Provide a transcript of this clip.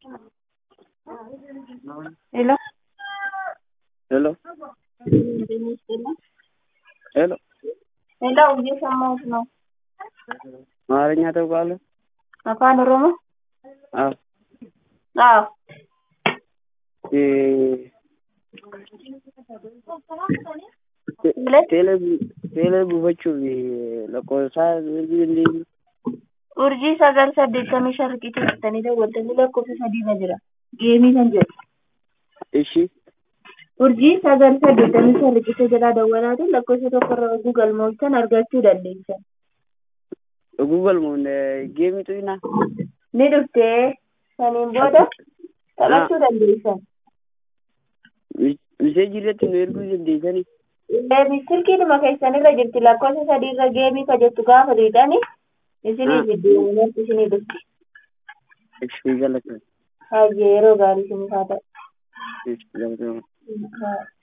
ሄሎ ሄሎ ሄሎ ሄሎ እየሰማሁት ነው። አማርኛ ታውቃለህ? አፋን ኦሮሞ? አዎ አዎ ቴ- ሁለት teelee bu- teelee buufachuuf lakkoofsa inni urjii sagal saddeettamii shan riqicha jettanii daawwattanii lakkoofsa sadiirra jira. Geemii kan jedhu. ishii Urjii sagal saddeettamii shan riqicha jalaa dawwalaatiin lakkoofsa tokkorra oguu galmooftan argachuu dandeessan. Google moon geemitu ina Ni dhuftee saniin booda taphachuu dandeessan. miseejii irratti nu erguu dandeessanii Deebii silkiidhuma keessanirra jirti lakkoofsa sadiirra geemii ka jettu gaafa dhiidhani isinii Ah. biddeemuun isinii dhufti. ishii galata Hayyee yeroo gaarii isinii haa ta'u. ishii galata Haa.